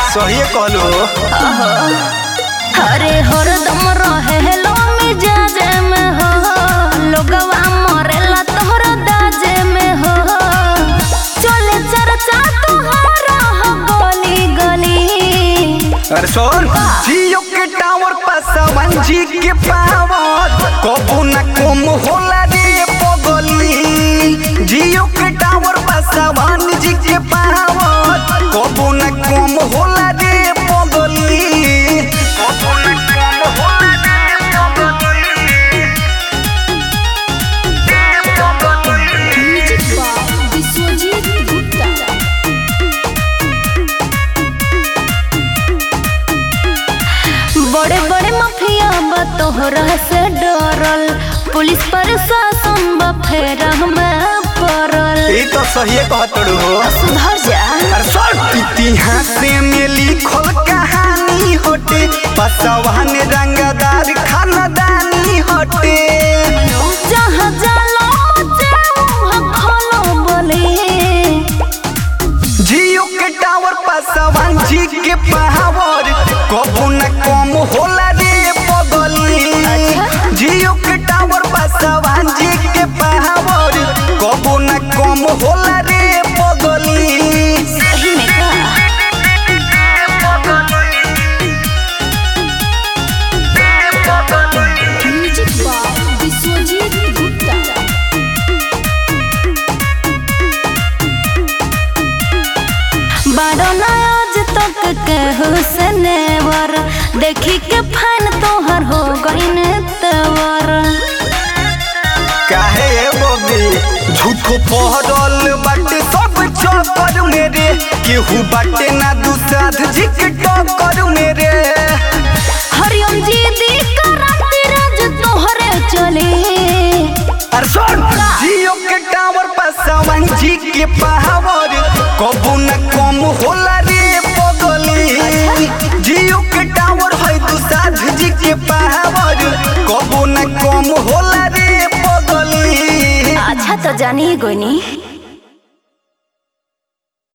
सही कहलो अरे हरदम रहेलो मिजाज में हो लोगवा मरेला तोहरा दाजे में हो चले चर्चा तोहरा हो गली गली अरे सुन जियो के टावर पर सवन जी के पावर कबू न कम होला रे पगली जियो के टावर पर सवन जी के पावर कबू न कम होला रे पगली कबू न कम होला रे पगली म्यूजिक बाय विश्वजीत गुप्ता बड़े बड़े माफिया बा तोहरा से डरल पुलिस प्रशासन बा फेरा में पड़ल ई तो सही कहतड़ू हो सुधर जा अरे सुन इतिहास में लिखल कहानी हटे बसवान रंगदार खानदानी हटे जहाँ जाला मचे वहाँ खोलो बोले जियो के टावर बसवान जी के पावर कबू न कम होला रे पगली जियो के टावर बसवान जी के पावर कबू न कम होला रे पगली सही में का म्यूजिक बाय विश्वजीत गुप्ता बड़ो नयाज तक के हुसनेवर देखी के फैन तोहर हो गईन तवर काहे बबी झूठो पहरल बाटे सब चक्कर मेरे केहू बाटे ना दुसाध जी के टक्कर मेरे हरिओम जी दी कराती राज तोहरे चले अरे सुन जियो के टावर पर सवन जी के पावर कबू न कम होला रे पगली जियो के टावर है दुसाध जी के पावर कबू न कम होला रे पगली अच्छा तो जानी गोनी